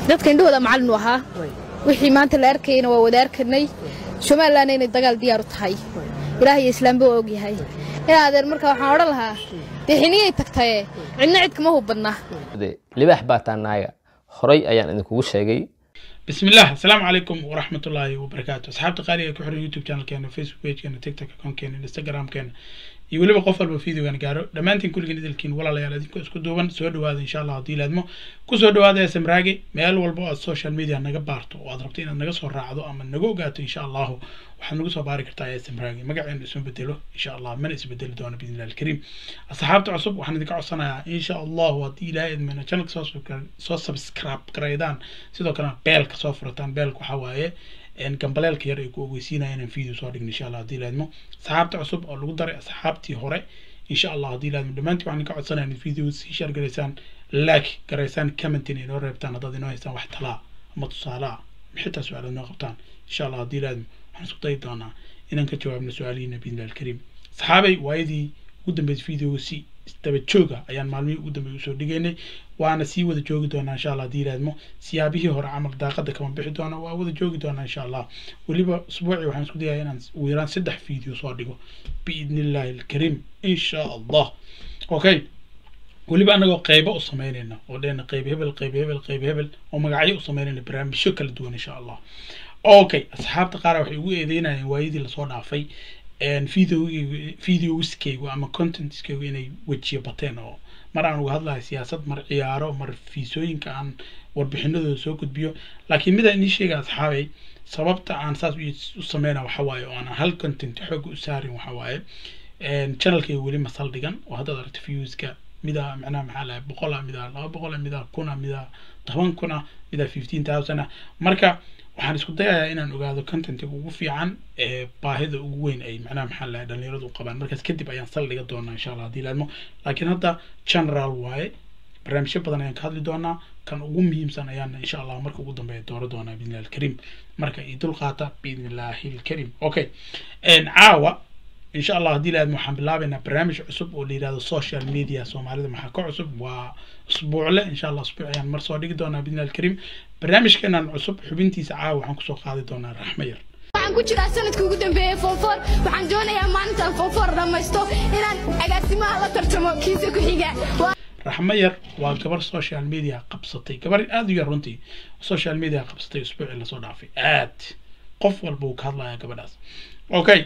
dadka indhahooda macallin u ahaa wixii maanta la arkayna waa wada arkanay somalilanna inay dagaal diyaar u tahay ilaah iyo islaamba waa ogyahay in adeer marka waxaan odhan lahaa dee xiniyay tagtaye cidna cid kama hubadna libaax baa taanaaga horay ayaan idinkugu sheegay بسم الله السلام عليكم ورحمة الله وبركاته أصحابتي قالي كحر يوتيوب شانل كان فيسبوك بيج كان تيك توك أكون كان انستغرام كان يولي بقف الفيديو كان قارو دمانتين كل جديد الكين ولا لا يالدين كو اسكو دوبان سو دواada إن شاء الله هدي لادمو ku soo dhawaada smraagi meel walbo aad social media naga baarto oo aad rabto inaad naga soo raacdo ama naga ogaato insha allahu waxaad nagu soo baari kartaa smraagi magaceenu isma bedelo insha allah mana isbedeli doono biidn illahi alkariim asxaabta cusub waxaan idinka codsanayaa insha allahu haddii ilaahay idmina channelka soo soo subscribe garaydaan sidoo kalena beelka soo furataan beelka waxaa waaye gambaleelka yar ay ku ogeysiinaya inaan video soo dhigno insha allah haddii ilaadmo asxaabta cusub oo lagu daray asxaabtii hore insha allah haddii ilaadmo dhammaantiin waxaan idinka codsanayaa in video sii share garaysaan like garaysaan commentin inoo reebtaan haddaad inoo haystaan wax talaa ama tusaalaa xitaa su-aalaad noo qabtaan insha allah haddii ilaadmo waxaan isku dayi doonaa inaan ka jawaabno su-aalihiina biidnillahi alkariim saxaabay waayadii ugu dambeysay videoga si daba jooga ayaan maalmihii ugu dambeeyay usoo dhigaynay waana sii wada joogi doonaa insha allah haddii ilaadmo siyaabihii hore camal daaqada kama bixi doona waa wada joogi doonaa insha allah weliba usbuucii waxaan isku dayayaa inaan ugu yaraan saddex video soo dhigo biidni illaahi alkariim insha allah okay weliba anagoo qaybo u samaynayna oo dheena qayb hebel qayb hebel qayb hebel oo magacyo u samaynayna barnaamijyo kala duwan insha allah okay asxaabta qaar waxay ugu eedeynayeen waayadii lasoo dhaafay videoskaygu ama contentkaygu inay wejiyo bateen oo mar aan uga hadlahay siyaasad mar ciyaaro mar fiisooyinka aan warbixinadooda soo gudbiyo laakiin midaan inii sheega asxaabay sababta aan saas u sameyna waxa waaye oo aan hal content xooga u saarin waxa waaye channelkayga weli ma saldhigan oo haddaad aragto viewska midaa macnaha maxaa lahay boqola midaa laba boqola midaa kuna midaa toban kuna midaa fifteen thousand marka waxaan isku dayayaa inaan ogaado contentiga ugu fiican ee baahida ugu weyn ay macnaha maxaa lahay dhalinyaradu u qabaan markaas kadib ayaan saldhiga doonaa insha allah haddii laadmo laakiin hadda general waaye barnaamijyo badan ayaan ka hadli doonaa kan ugu muhiimsan ayaan insha allah marka ugu dambeeya dooro doonaa biidni illahi alkariim marka ii dul qaata biidni illaahi alkariim okay caawa insha allah haddii laadmo waxaan bilaabaynaa barnaamij cusub oo la yihahdo social media soomaalida maxaa ka cusub waa usbuucle insha allah usbuuc ayaan mar soo dhigi doonaa biidni illahi alkariim barnaamijkeenan cusub xubintiisa caawa waxaan kusoo qaadi doonaa raxmo yar waxaan ku jiraa sanadkii ugu dambeeyey foonfoor waxaan doonayaa maalintaan foonfoor dhammaysto inaan agaasimaha la tartamo kiisa ku xiga raxmo yar waa gabar social media qabsatay gabar aada u yar runtii social media qabsatay usbuucii lasoo dhaafay aad qof walba uu ka hadlayaa gabadhaas okay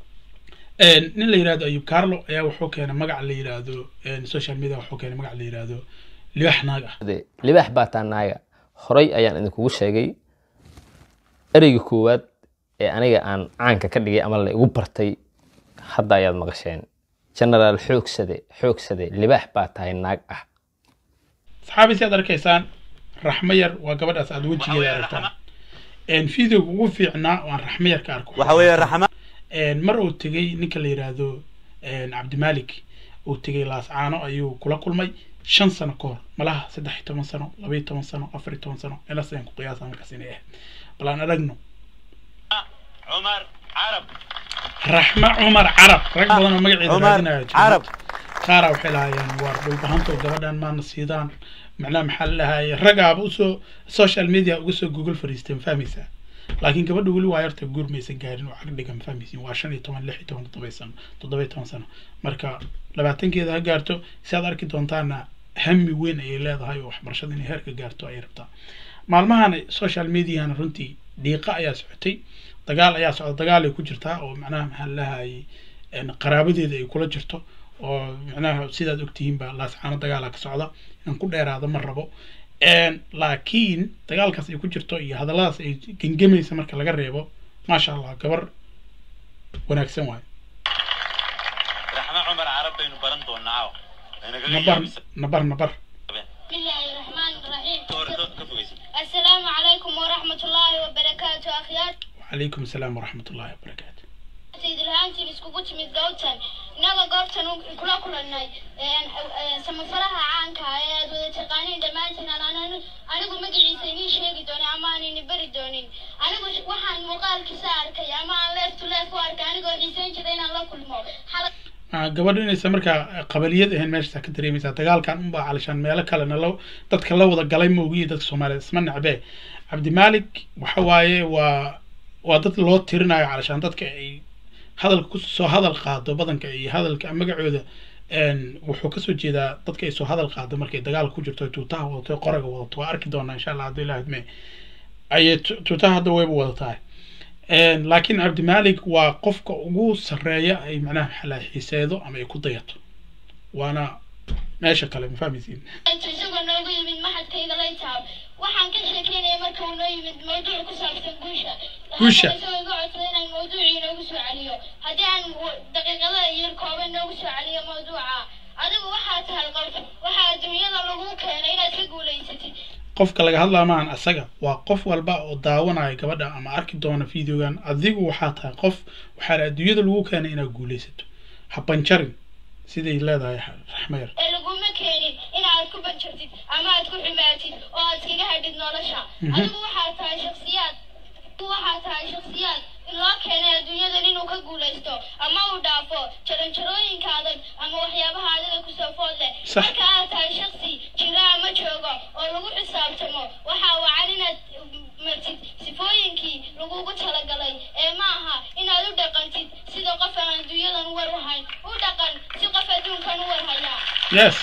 nin la yirahdo ayub carlo ayaa wuxuu keenay magac la yirahdo social media wuxuu keenay magac la yirahdo libaax naag ah libaax baa taanaaga horay ayaan idinkugu sheegay ereyga koowaad ee aniga aan caanka ka dhigay ama la igu bartay hadda ayaad maqasheen genaraal xoogsade xoogsade libaax baa tahay naag ah saxaabi si aad arkaysaan raxmo yar waa gabadhaas aad wejigeeda aragtaan videoga ugu fiicnaa oo aan raxmo yar ka arko waxa weeye raxma mar uu tegey ninka la yiraahdo cabdimalik uu tegey laascaano ayuu kula kulmay shan sano ka hor malaha saddex iyo toban sano laba iyo toban sano afar iyo toban sano meelaas ayaan ku qiyaasa markaas inay ahayd bal aan aragno cumar carab raxmo cumar carab rag badan oo magaceeda cumar raadinaya jira. carab qaara waxay lahaayeen waar dhulbahantoo gabadhan maana siidaan macnaha maxaa la dhahaye ragaaba usoo social media uga soo google fariisteen fahmaysaa laakiin gabadha weli waa yarta guur maysan gaarin oo cag dhigan fahmaysin waa shan iyo toban lix iyo toban toddoba sano toddoba iyo toban sano marka labaatankeeda ha gaarto si aad arki doontaana hami weyn ayay leedahay oo waxbarashada inay heerka gaarto ayay rabtaa maalmahan social mediana runtii dhiiqa ayaa socotay dagaal ayaa socda dagaal ay ku jirtaa oo macnaha maxaa la dhahayay qaraabadeeda ay kula jirto oo macnaha sidaad ogtihiinba laascaano dagaala ka socda inaan ku dheeraado ma rabo laakiin dagaalkaas ay ku jirto iyo hadalladaas ay gengemaysa marka laga reebo maasha allah gabar wanaagsan waayo raxma cumar carab baynu baran doonaa nabar nabar nabar بسم الله الرحمن الرحيم ka fogeysa السلام عليكم ورحمة الله وبركاته أخيار وعليكم السلام ورحمة الله وبركاته سيد الهانتين اسكوكو تميد قوتان إناغا قوتان كلا كلا ناي سمفرها عانكا ayaad wada taqaaniin dhammaantiin anaan anigu magaciisa inii sheegi doonin ama aan ini bari doonin anigu waxaan muuqaalkiisa arkay ama aan leef to leef u arkay anigoo xiisayn jiray inaan la kulmo Ah, gabadhu inaysan markaa qabaliyad ahayn meeshaas ka dareemaysaa dagaalkan unbaa calishaan meelo kalena la dadka la wada galay moogiyo dadka soomaaliyeed isma necbee cabdimaalik waxa waaye waa waa dad loo tirinayo calishaan dadka ay hadalka ku soo hadal qaado badanka iyo hadalka magacooda een, wuxuu kasoo jeedaa dadka ay soo hadal qaado markay dagaal ku jirto tuutaha wadato qoraga wadato waa arki doonaa insha allah haddii ilaah idme ayay tu- tuutaha hadda wayba wadataa Een, laakiin cabdimaalik waa qofka ugu sarreeya ay macnaha xalaa xiiseedo ama ay ku dayato waana meesha kale ma fahmaysiin intuu isagoo noogu yimid maxadkayga laytaab waxaan ka sheekeynaya marka uu noo yimid mawduuc ku saabsan guusha Guusha. Haddana isagoo iga codsaday inaan mawduucii noogu soo celiyo haddii aan w- daqiiqada yar kooban noogu soo celiyo mawduuca adigu waxaa tahay qof waxaa adduunyada lagu keenay inaad ka guulaysatid qofka laga hadlaa maahan asaga waa qof walba oo daawanaya gabadha ama arki doona videogan adigu waxaa tahay qof waxaa la adduunyada lagu keenay inaad guulaysato ha banjarin siday leedahay raxmayar ee laguma keenin inaad ku banjartid ama aad ku xumaatid oo aad iskaga hadhid nolosha Mhm. adigu waxaa tahay shaksiyaad adigu waxaa tahay shaksiyaad in loo keenay adduunyadan inuu ka guulaysto ama uu dhaafo jaranjarooyinka adag ama waxyaabaha adiga kusoo food leh Sax. marka aad tahay shaksi jira ama joogo oo lagu xisaabtamo waxaa wacan inaad martid sifooyinkii lagugu talagalay ee ma aha inaad u dhaqantid sida qof aan adduunyadan u war wahayn u dhaqan si qof adduunkan u war hayaa yes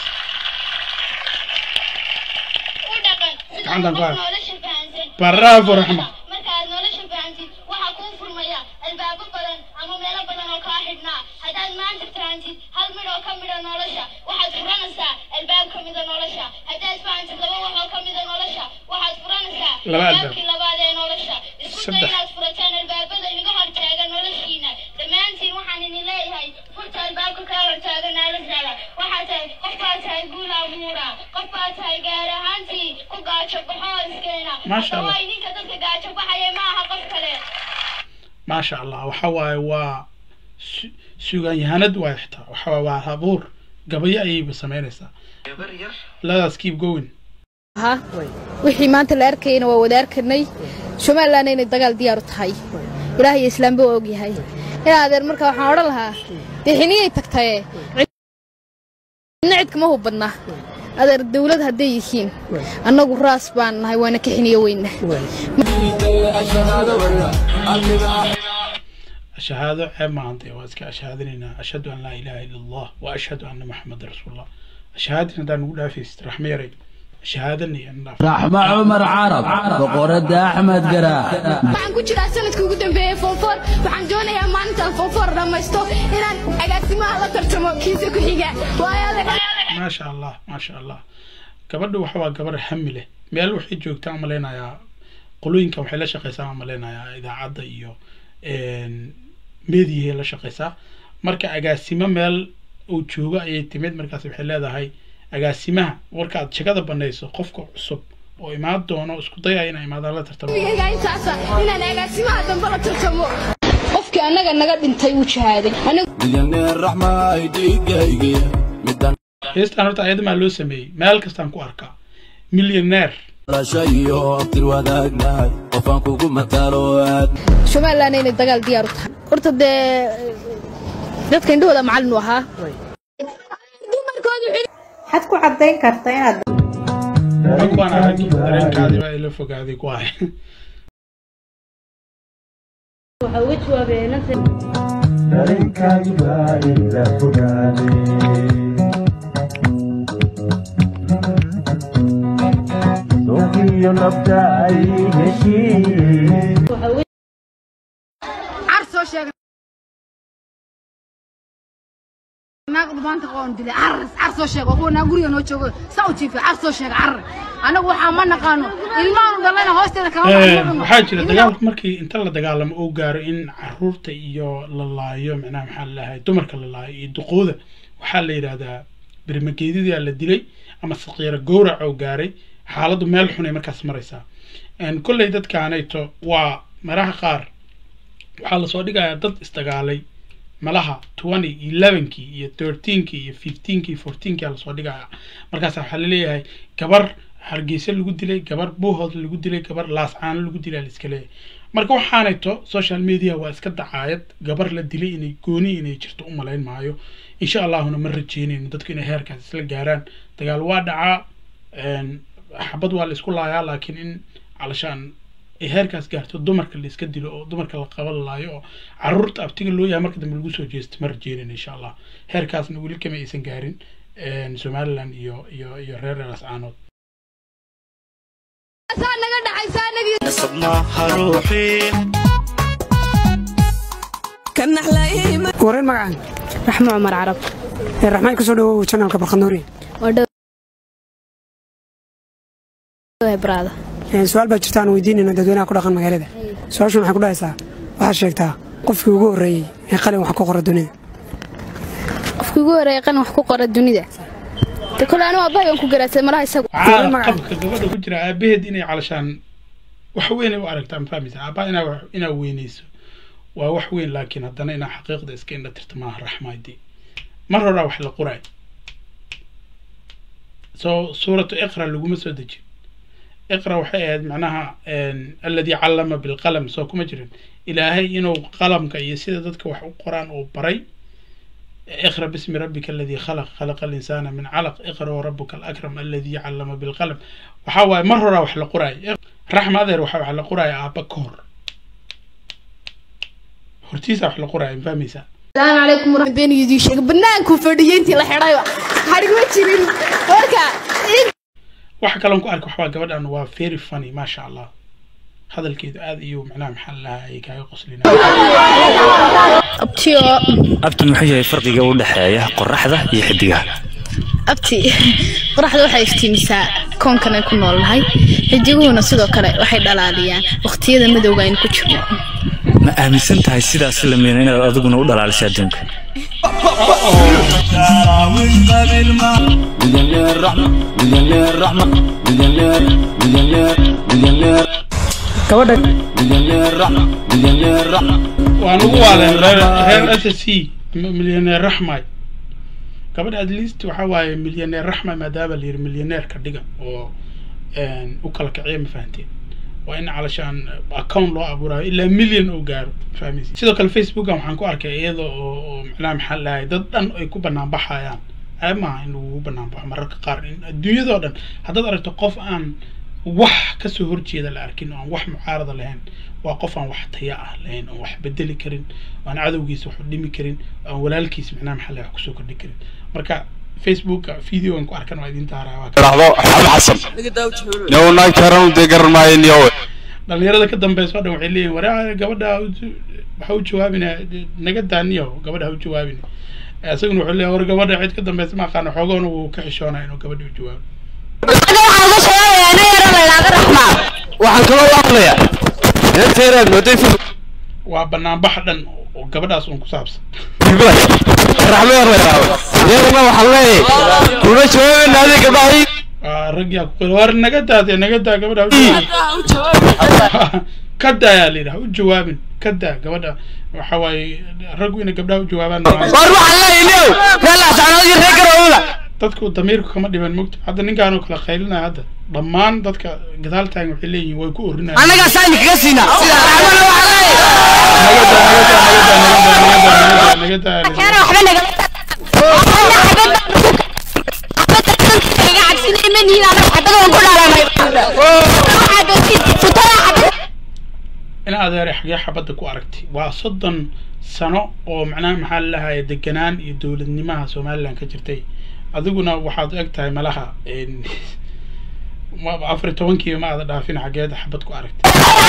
u dhaqan sida Gacantan qof qaad. nolosha fahansan Bravo, Raxma. marka aad nolosha fahantid waxaa kuu furmaya albaabo badan ama meelo badan oo kaa xidhnaa haddaad maanta fahantid hal midh oo ka mida nolosha waxaad furanaysaa albaab ka mida nolosha haddaad fahantid laba wax oo ka mida nolosha waxaad furanaysaa Laba albaab. albaabkii labaad ee nolosha isku day Saddex. inaad furataan albaabada inaga hortaaga noloshiina dhammaantiin waxaan idin leeyahay furta albaabka kaa hortaaga noloshaada waxaa tahay qof baa tahay guul abuura qof baa tahay gaar ahaantii ku gaajo baxoo iskeena Maasha Allah. Haddaba idinka dadka gaajo baxaya ma aha qof kale maasha allah waxa waaye waa su- suugaanyahanad waay xitaa waxa waaye waa habuur gabayo ayayba samaynaysaa ladaas keep going ha wixii maanta la arkayna waa wada arkanay somalilan inay dagaal diyaar u tahay ilaah iyo islaamba waa ogyahay in adeer marka waxaan odhan lahaa dee xiniyay tagtaye cidna cid kama hubadna adeer dawlad hadday yihiin annagu raas baan nahay waana ka xiniyo weyna shahaado ceeb maahantay waa iska ashahaadinaynaa ashhadu an laa ilaaha ila allah wa ashhadu anna maxameda rasuulullah ashahaadin haddaan nugu dhaafaysid raxma yaray ashahaadanay an dhaaf raxmo cumar carab boqorada axmed garaa waxaan ku jiraa sanadkii ugu dambeeyey foonfoor waxaan doonayaa maalintaan foonfoor dhammaysto inaan agaasimaha la tartamo kiisa ku xiga waayo adeeg maasha allah maasha allah gabadha waxa waa gabar hami leh meel waxay joogtaa malaynayaa qolooyinka waxay la shaqeysaa malaynayaa idaacadda iyo mediyahay la shaqeysaa marka agaasimo meel uu joogo ayay timid markaas waxay leedahay agaasimaha markaad shaqada banayso qofka cusub oo imaan doono isku dayaya inay imaadaan la tartamo iga intaasa inaan agaasimaha dambe la tartamo qofkii annaga naga dhintay uu jahaaday anigu milyaneer raxmaay dhiigaygi midaan heestaan horta ayadamaa loo sameeyey meel kastaan ku arkaa millionaire dhalashayo abtir wadaagnahay qofaan kugu matalo aad somalilan inay dagaal diyaar u tahay horta dee dadka indhahooda macallin u ahaa dumarkoodu waxaad ku caddayn kartaa inaad rag baan arag dareenkaadiba ay la fogaaday ku ahay car soo sheegay naaqdu maanta qoon dilay caras car soo sheeg waa kuwa naa guriga noo joogo saa u jiifay car soo sheeg car anagu waxaa ma naqaano ilmaanu dhalayna hoosteeda kama maqno waxaa jira dagaalku markii inta la dagaalamo uu gaaro in caruurta iyo la laayo macnaha maxaa la lahay dumarka la laayo iyo duqooda waxaa la yidhahdaa berimageedidaa la dilay ama saqiira gowrac oo gaaray xaaladdu meel xunay markaas maraysaa kolley dadkaanayto waa maraha qaar waxaa lasoo dhigayaa dad isdagaalay malaha twenty elevenkii iyo thirteenkii iyo fifteenkii fourteenkii aa lasoo dhigaya markaas waxaa laleeyahay gabar hargeysa lagu dilay gabar buuhood lagu dilay gabar laascaano lagu dilay liska leeyahay marka waxaanayto social media waa iska dacaayad gabar la dilay inay gooni inay jirto u malayn maayo insha allahuna ma rajeynayno dadku inay heerkaas isla gaaraan dagaal waa dhacaa xabad waa la isku laayaa laakiin in calashaan ay heerkaas gaarto dumarka la iska dilo oo dumarka la qaban laayo oo caruurta abtiga loo yahay marka dambe lagu soo jeesto ma rajeynayno insha allah heerkaasna weli kama aysan gaarin somaliland iyo iyo iyo reer reerascaanood wareen magacaan raxmo cumar carab raxmaan kasoo dhawow janalka barkhanuuri braada su-aal baa jirta aan weydiinayno dadweynaha ku dhaqan magaalada su-aashu maxay ku dhahaysaa waxaad sheegtaa qofkii ugu horreeyey ee qalin wax ku qora dunida qofkii ugu horeeyay qalin wax ku qora dunida de kole anigu aabbahay ku garaadsaday malaha isagu qabka gabadha ku jira aabaheed inay calashaan wax weyn ay u aragtaa ma fahmaysa aabbaha inaa wax- inaa weynayso waa wax weyn laakiin haddana inaa xaqiiqda iska indha tirta maaha raxmaydii mar horaa wax la qoraay soo suuratu iqra laguma soo dejin iqra waxay ahayd macnaha alladii callama bilqalam soo kuma jirin ilaahay inuu qalamka iyo sida dadka wax u qoraan uu baray اقرأ باسم ربك الذي خلق خلق الإنسان من علق اقرأ وربك الأكرم الذي علم بالقلم وحاوى مرة وح لقراي رحمة هذا وح وح لقراي أبا كور هرتيسا وح لقراي فهميسا السلام عليكم ورحمة بين يدي شيء بنانكم فردينتي لا حرايا حرق ما تشيرين وركا waxa kaloon ku arka waxbaa gabadhan waa very funny maasha allah hadalkeedu aad iyo macnaha maxaa lahaa ay kaaga qoslina abtiyo abti muxuu yahay farqiga u dhexeeya qoraxda iyo xidigaha abti qoraxda waxay iftiimisaa koonkan ay ku noolnahay xidiguhuna sidoo kale waxay dhalaaliyaan waqtiyada madowga aynu ku jirno ma aaminsan tahay sidaas la meena inaad adiguna u dhalaalisay adduunka مليونير رحمة مليونير رحمة مليونير مليونير مليونير gabadha مليونير رحمة مليونير رحمة waan ugu waaleen reer reer s s c milyaneer raxmay gabadha at least waxa waaye milyaneer raxma maadaama la yiri milyaneerka dhiga oo u kala kiciya ma fahanteen waa in calashaan account loo abuurayo ilaa million oo gaaro fahmaysi sidoo kale facebookan waxaan ku arkay iyada oo oo macnaha maxaa lahay dad dhan ay ku banaan baxayaan ceeb maaha in lagu banaan baxo mararka qaar in adduunyadoo dhan haddaad aragto qof aan wax kasoo horjeeda la arkin oo aan wax mucaarada lahayn waa qof aan wax taya ah lahayn oon wax bedeli karin oo aan cadowgiisa wax u dhimi karin oo aan walaalkiis macnaha maxaa lahay wax kusoo kordhi karin marka facebooka videogan ku arkan waa idin taaraa waa ka- raxdo xamed xasan new naagtaran dee garan maayo niyowe dhalinyarada ka dambeysa oo dhan waxay leeyihin waraa gabadha ha u- waxa u jawaabina naga daaniyo gabadha ha u jawaabina isaguna wuxuu leeyahay war gabadha cid ka dambeysa ma aqaano xoogoona wuu ka xishoonaya inuu gabadha u jawaabo waxaan kaloo u aqlayaa inteeraad mooday waa banaanbax dhan oo gabadhaas uun ku saabsan raxmo yarlayaawe iyadana waxaan leeyahay kuna jawaabayna adiga gabdhahay Waa rag yaa ku qila war naga daadee naga daa gabadha ha u jawaabin ka daa yaa layidhi ha u jawaabin ka daa gabadha waxa waaye raggu inay gabdhaha u jawaabaan war waxaan leeyahay niyow meelaas anadii reer garoowada dadku damiirku kama dhiban mogta hadda ninkaan oo kale qaylinaya hadda dhammaan dadka gadaal taagan waxay leeyihiin way ku orinayaan annagaa saani kaga siinaa sida raxmana waxaan naga daa naga daa in adeere xagee xabadda ku aragtay waa soddon sano oo macnaha maxaa lalahaye deganaan iyo dowladnimaha somaliland ka jirtay adiguna waxaad eg tahay malaha een, ma- afar iyo tobankiiba ma aada dhaafin xageeda xabad ku aragtay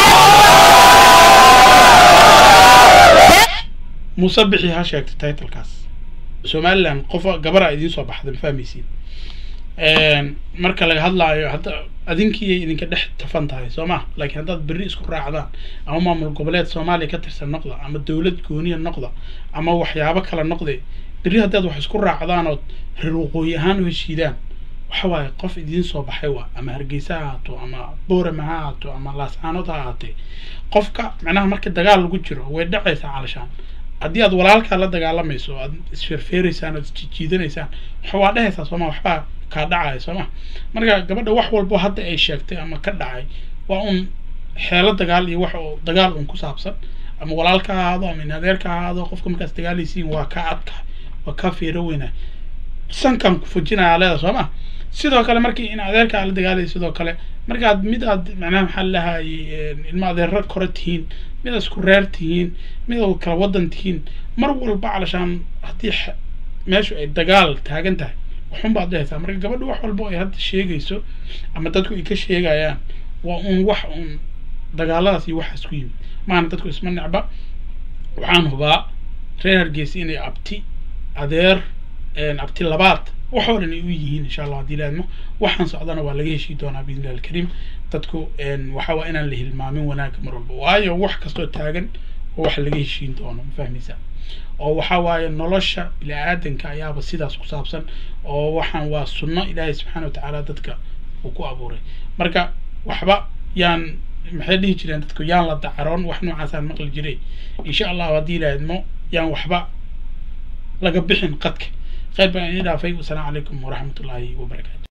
muuse bixi ha sheegtay titlekaas somaliland qof gabara idiin soo baxda ma fahmaysiin Een, marka laga hadlaayo hadda adinkii idinka dhex tafan tahay soo ma laakiin haddaad berri isku raacdaan ama maamul goboleed soomaaliya ka tirsan noqda ama dowlad gooniya noqda ama waxyaabo kala noqde berri haddaad wax isku raacdaan ood reer waqooyi ahaan u heshiidaan waxa waaye qof idiin soo baxay waa ama hargeysa ha ahaato ama boorama ha ahaato ama laascaanood ha ahaatee qofka macnaha marka dagaal lagu jiro way dhacaysaa calashaan haddii aad walaalkaa la dagaalamayso aad isferfeeraysaan ood isjiidanaysaan waxa waa dhehaysaa sooma waxbaa kaa dhacaya sooma marka gabadha wax walbo hadda ay sheegtay ama ka dhacay waa un xeelo dagaal iyo wax oo dagaal un ku saabsan ama walaalka ha ahaado ama inadeerka ha ahaado qofka markaas dagaalaysiin waa kaa adka waa kaa feero weyna sankan ku fujinaya leeda soo ma sidoo kale markii in adeerka aad la dagaalaya sidoo kale markaad mid aad macnaha maxaa lahay ilma adeero kore tihiin mid aad isku reer tihiin mid aad kala wadan tihiin mar walba calashaan haddii xa- meeshu ay dagaal taagan tahay waxun baad dhehaysaa marka gabadha wax walba ay hadda sheegayso ama dadku ay ka sheegayaan waa un wax un dagaaladaas iyo waxaas ku yimid maana dadku isma necba waxaan hubaa reer hargeysa inay abti adeer een, abti labaad waxoo dhan ay u yihiin insha allah haddii laadmo waxaan socdana waa laga heshii doonaa biidni illahi alkariim dadku een, waxa waa inaan la hilmaamin wanaagga mar walba waayo wax kastoo taagan oo wax laga heshiin doono ma fahmaysaa oo waxa waaye nolosha bini aadanka ayaaba sidaas ku saabsan oo waxaan waa sunno ilaahay subxaana watacaala dadka uu ku abuuray marka waxba yaan maxay dhihi jireen dadku yaan la dacaroon wax noocaasaan maqli jiray insha allahu haddii laadmo yaan waxba laga bixin qadka khayr baan idin dhaafay wasalaamu calaykum waraxmatullaahi wabarakaatu